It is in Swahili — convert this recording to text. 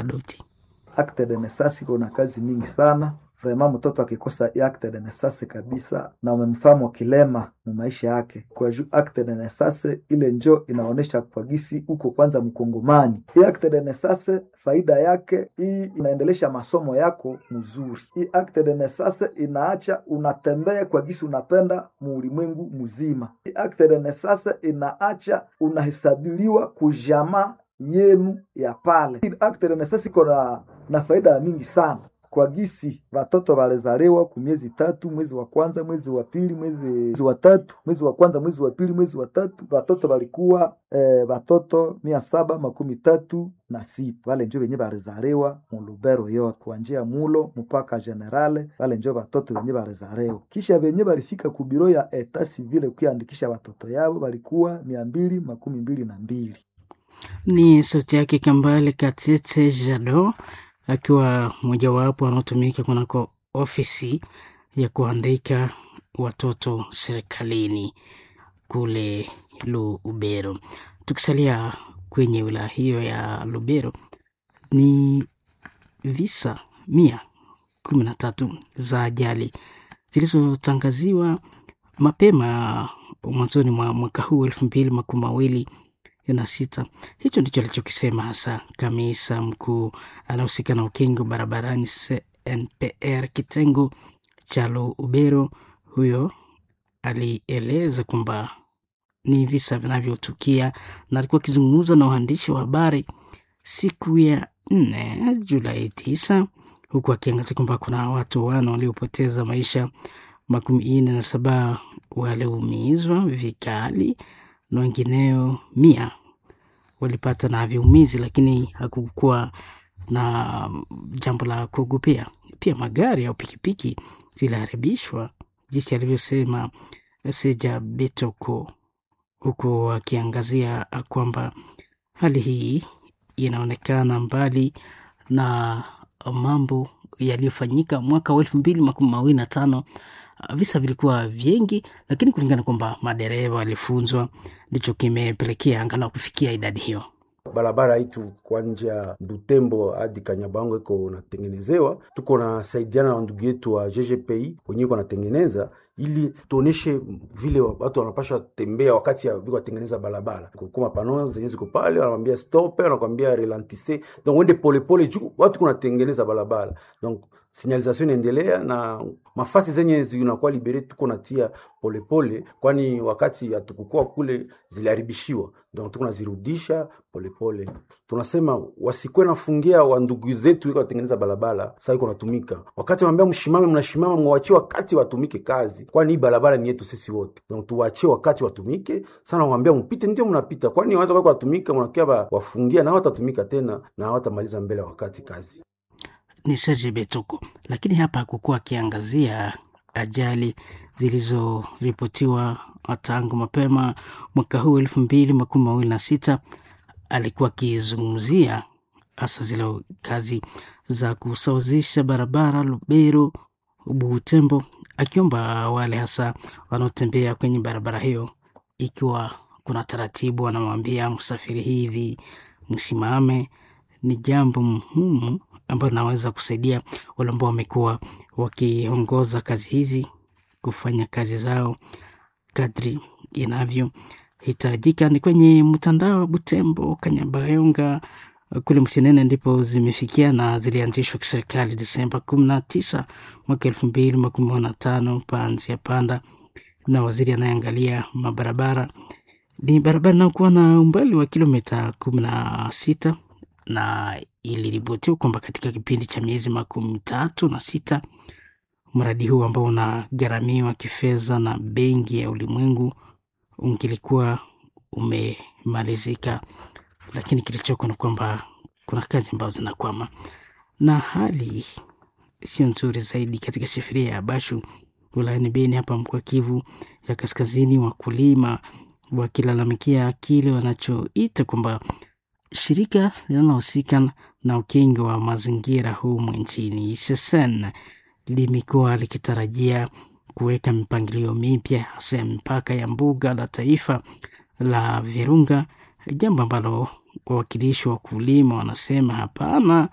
Kadoti. Acte de naissance iko na kazi mingi sana vraiment. Mtoto akikosa acte de naissance kabisa, na umemfahamu kilema mu maisha yake, kwa juu acte de naissance ile njo inaonesha kwa gisi uko kwanza mkongomani. Hii acte de naissance faida yake hii inaendelesha masomo yako mzuri. Hii acte de naissance inaacha unatembea kwa gisi unapenda muulimwengu mzima. Hii acte de naissance inaacha unahesabiliwa kujamaa yenu ya pale. Hii acte de naissance iko na, na faida mingi sana kwa gisi watoto walizaliwa ku miezi tatu, mwezi wa kwanza, mwezi wa pili, mwezi wa tatu, mwezi wa kwanza, mwezi wa pili, mwezi wa tatu, watoto walikuwa eh, watoto mia saba makumi tatu na sita. Wale njo wenye walizaliwa mu Lubero yote kuanzia mulo mpaka generale, wale njo watoto wenye walizaliwa. Kisha wenye walifika ku biro ya eta civile kuandikisha watoto yao walikuwa mia mbili makumi mbili na mbili. Ni sauti yake Kambale Katete Jado akiwa mojawapo wanaotumika kunako ofisi ya kuandika watoto serikalini kule Lubero. Tukisalia kwenye wilaya hiyo ya Lubero, ni visa mia kumi na tatu za ajali zilizotangaziwa mapema mwanzoni mwa mwaka huu elfu mbili makumi mawili na sita. Hicho ndicho alichokisema hasa kamisa mkuu anahusika na ukingo barabarani CNPR kitengo cha Lubero. Huyo alieleza kwamba ni visa vinavyotukia, na alikuwa akizungumza na waandishi wa habari siku ya nne Julai tisa, huku akiangazia kwamba kuna watu wane waliopoteza maisha, makumi nne na saba waliumizwa vikali na wengineo mia walipata na viumizi, lakini hakukuwa na jambo la kuogopea. Pia magari au pikipiki ziliharibishwa, jinsi alivyosema Seja Betoko, huku akiangazia kwamba hali hii inaonekana mbali na mambo yaliyofanyika mwaka wa elfu mbili makumi mawili na tano visa vilikuwa vingi, lakini kulingana kwamba madereva walifunzwa, ndicho kimepelekea angalau kufikia idadi hiyo. Barabara itu kwanja Butembo hadi Kanyabango iko natengenezewa, tuko na saidiana na ndugu yetu wa GGPI wenyewe wanatengeneza ili tuoneshe vile watu wanapasha tembea wakati biko watengeneza barabara. Kuma pano zenye ziko pale, wanamwambia stop, wanakwambia relantisse, donc wende polepole juu watu kunatengeneza barabara donc signalisation inaendelea na mafasi zenye zinakuwa libere tuko natia polepole, kwani wakati hatukukua kule ziliharibishiwa, donc tuko nazirudisha polepole. Tunasema wasikwe nafungia wa ndugu zetu iko watengeneza barabara, sasa iko natumika. Wakati wanaambia mshimame, mnashimama, mwachie wakati watumike kazi, kwani hii barabara ni yetu sisi wote, donc tuwachie wakati watumike sana. Wanaambia mpite, ndio mnapita, kwani wanaweza kwa watumika, mnakia wafungia na hawatatumika tena na hawatamaliza mbele ya wakati kazi ni Serge Betoko, lakini hapa hakukuwa akiangazia ajali zilizoripotiwa tangu mapema mwaka huu elfu mbili makumi mawili na sita. Alikuwa akizungumzia hasa zile kazi za kusawazisha barabara Lubero Butembo, akiomba wale hasa wanaotembea kwenye barabara hiyo, ikiwa kuna taratibu, wanamwambia msafiri hivi, msimame. Ni jambo muhimu ambayo inaweza kusaidia wale ambao wamekuwa wakiongoza kazi hizi kufanya kazi zao kadri inavyohitajika. Ni kwenye mtandao wa Butembo, Kanyabayonga kule Msinene ndipo zimefikia na zilianzishwa kiserikali Desemba kumi na tisa mwaka elfu mbili makumi na tano panzi ya panda na waziri anayeangalia mabarabara. Ni barabara inayokuwa na umbali wa kilomita kumi na sita na iliripotiwa kwamba katika kipindi cha miezi makumi tatu na sita mradi huu ambao unagharamiwa kifedha na Benki ya Ulimwengu ungilikuwa umemalizika, lakini kilichoko ni kwamba kuna kazi ambazo zinakwama na hali sio nzuri zaidi katika shifiria ya Bashu wilayani Beni hapa mkoa Kivu ya Kaskazini, wakulima wakilalamikia kile wanachoita kwamba shirika linalohusika na ukingo wa mazingira humu nchini SSN limekuwa likitarajia kuweka mipangilio mipya hasa ya mipaka ya mbuga la taifa la Virunga, jambo ambalo wawakilishi wa wakulima wanasema hapana,